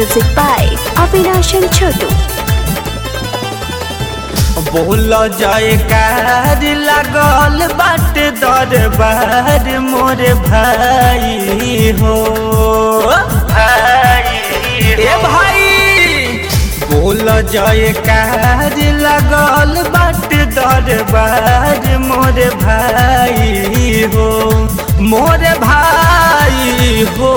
Music by Avinash and Chotu. बोल जाए कार लागल बाट दरबार मोर भाई हो भाई ए भाई बोल जाए कार लागल बाट दरबार मोर भाई हो मोर भाई हो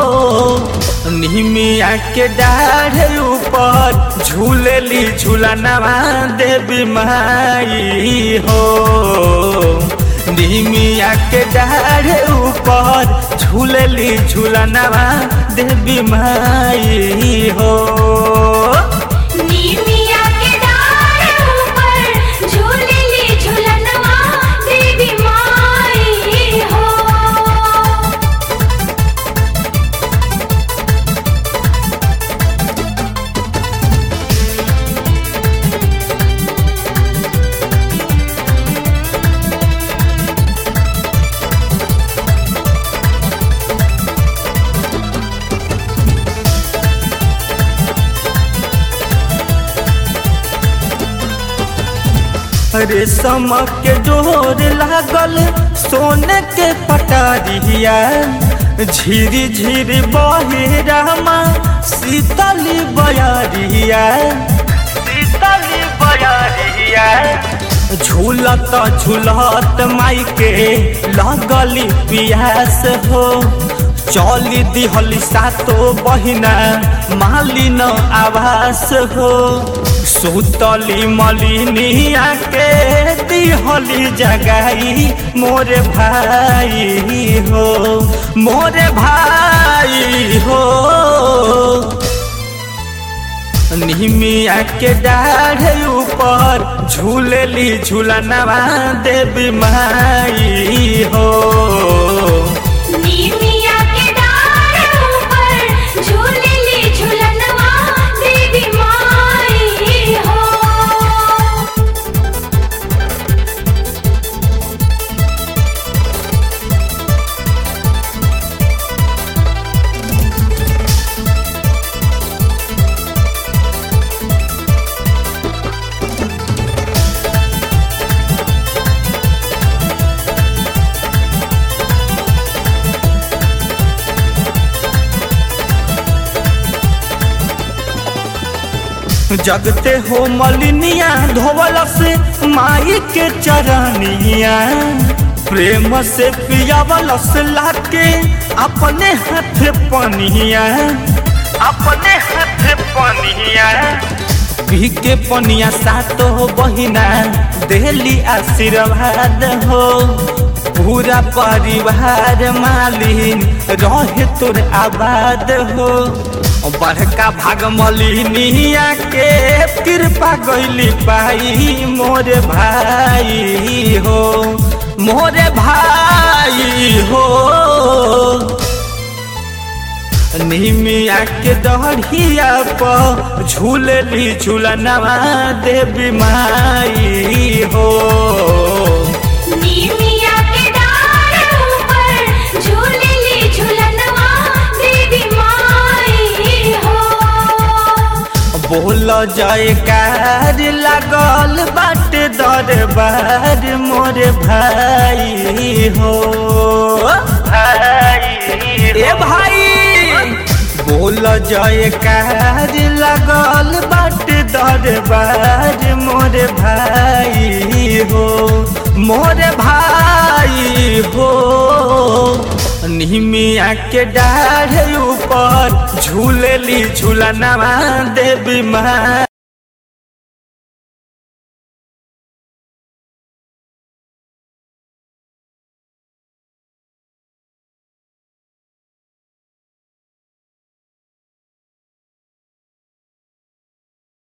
निमिया के डाढ़ ऊपर झूलेली झूलनवा देवी माई हो निमिया के डाढ़ ऊपर झूलेली झूलनवा देवी माई हो नीमिया के डार ऊपर झूलेली झूलनवा देवी माई हो रेशम के डोर लागल सोने के पटारिया झिरी झिरी बहे रामा शीतली बयारिया शीतली बयारिया झूलत झूलत माई के लगली पियास हो चली दिहली सातो बहिना मालिन आवास हो सुतली मलिनिया के दिहली जगाई मोरे भाई हो मोरे भाई हो निमिया के डाढ़ ऊपर झूलेली झूलनवा देवी माई हो नीमिया के डार ऊपर झूलेली झूलनवा देवी माई हो जगते हो मलिनिया धोवल से माई के चरनिया प्रेम से पियावल से लाके अपने हाथ पनिया अपने हाथ पनिया पी के पनिया सातो बहिना देली आशीर्वाद हो पूरा परिवार मालिन रहे तोर आबाद हो बड़का भाग मलिनिया के कृपा गैली पाई मोरे भाई हो मोरे भाई हो निमिया के दढ़िया पर झूलेली झूलनवा देवी माई हो नीमिया के डार ऊपर झूलेली झूलनवा देवी माई हो बोल जाए कार लागल बाट दरबार मोर भाई हो भाई ए भाई बोल जाए कार लागल बाट दरबार मोर भाई हो मोर भाई हो निमिया के डाढ़ ऊपर झूलेली झूलनवा देवी माँ